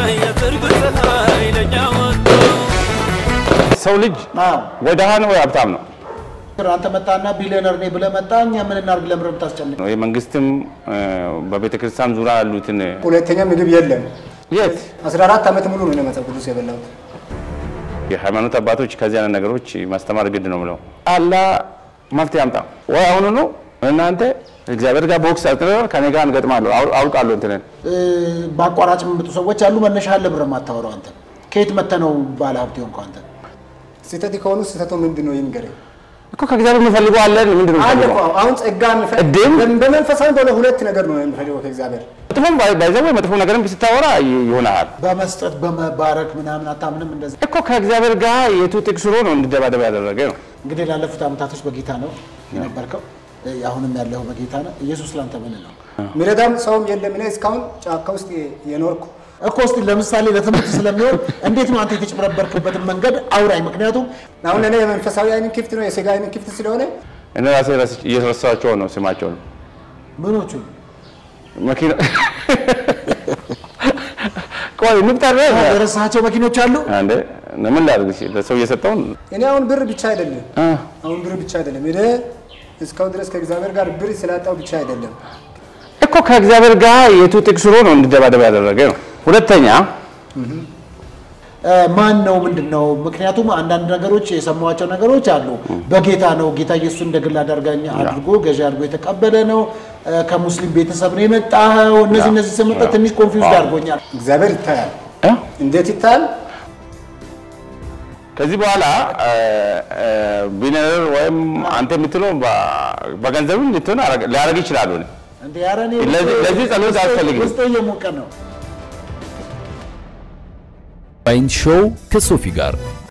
የጽድቅ ፀሐይ ለእኛ ወጥቶ ሰው ልጅ አዎ ወይ ደሃ ነው ወይ ሀብታም ነው። አንተ መጣና ቢሊዮነር ነኝ ብለህ መጣ። እኛ ምን እናድርግ? ለምን የምታስጨንቅ? የመንግስትም በቤተ ክርስቲያን ዙሪያ ያሉትን ሁለተኛ ምግብ የለም። የት 14 ዓመት ሙሉ ነው መጽሐፍ ቅዱስ የበላሁት። የሃይማኖት አባቶች ከዚህ አይነት ነገሮች ማስተማር ግድ ነው ብለው አላ መፍትሄ ያምጣ ወይ አሁኑ ነው እናንተ እግዚአብሔር ጋር ቦክስ አጥረናል ከኔ ጋር እንገጥማለሁ አው- አውቃለሁ እንትንን እ፣ በአቋራጭ የሚመጡ ሰዎች አሉ። መነሻ አለ ብር የማታወራው አንተ ከየት መተህ ነው ባለ ሀብት ሆንከው አንተ? ስህተት ከሆኑ ስህተቱ ምንድን ነው ይንገረኝ። እኮ ከእግዚአብሔር የምፈልገው አለን ምንድን ነው አለ የምፈልገው? እኮ አሁን ጸጋ እድል? በመንፈሳዊ በሆነ ሁለት ነገር ነው የምፈልገው ከእግዚአብሔር መጥፎም ባይ- ባይዘው መጥፎ ነገርም ስታወራ ይ- ይሆናል በመስጠት በመባረክ ምናምን አታምንም? እንደዚህ እኮ ከእግዚአብሔር ጋር የቱ ጥቅስ ሆኖ ነው እንዲደባደብ ያደረገ ነው። እንግዲህ ላለፉት ዓመታቶች በጌታ ነው የነበርከው፣ እ፣ አሁንም ያለው በጌታ ነው። ኢየሱስ ላንተ ምን ነው ሚረዳም ሰውም የለም። እኔ እስካሁን ጫካ ውስጥ የኖርኩ እኮ እስቲ ለምሳሌ ለትምህርት ስለሚሆን እንዴት ነው አንተ የተጭበረበርክበትን መንገድ አውራኝ። ምክንያቱም አሁን እኔ የመንፈሳዊ አይንን ክፍት ነው የስጋ አይንን ክፍት ስለሆነ እኔ ራሴ ረስ- እየረሳኋቸው ነው ስማቸውን ምኖቹ መኪና ቆይ ንቁጠር የረሳቸው መኪኖች አሉ። አንዴ ምን ላድርግ እሺ፣ ለሰው እየሰጠውን እኔ አሁን ብር ብቻ አይደለም እ፣ አሁን ብር ብቻ አይደለም እኔ እስካሁን ድረስ ከእግዚአብሔር ጋር ብር ስላጣው ብቻ አይደለም እኮ ከእግዚአብሔር ጋር የቱ ጥቅስ ሆኖ ነው እንዲደባደብ ያደረገ ነው። ሁለተኛ እ፣ ማን ነው ምንድን ነው? ምክንያቱም አንዳንድ ነገሮች የሰማኋቸው ነገሮች አሉ። በጌታ ነው ጌታ ኢየሱስ እንደ ግል አዳርጋኝ አድርጎ ገዢ አድርጎ የተቀበለ ነው። እ፣ ከሙስሊም ቤተሰብ ነው የመጣኸው። እነዚህ እነዚህ ስመጣ ትንሽ ኮንፊውዝ አድርጎኛል። እግዚአብሔር ይታያል እ? እንዴት ይታያል ከዚህ በኋላ ቢሊነር ወይም አንተ የምትለው በ- በገንዘብም ልትሆን አረግ- ሊያደርግ ይችላሉ። እንደ ኧረ እኔ ለዚህ- ለዚህ ጸሎት ውስጤ- አያስፈልግም። ውስጤ እየሞቀ ነው። ዋይን ሾው ከሶፊ ጋር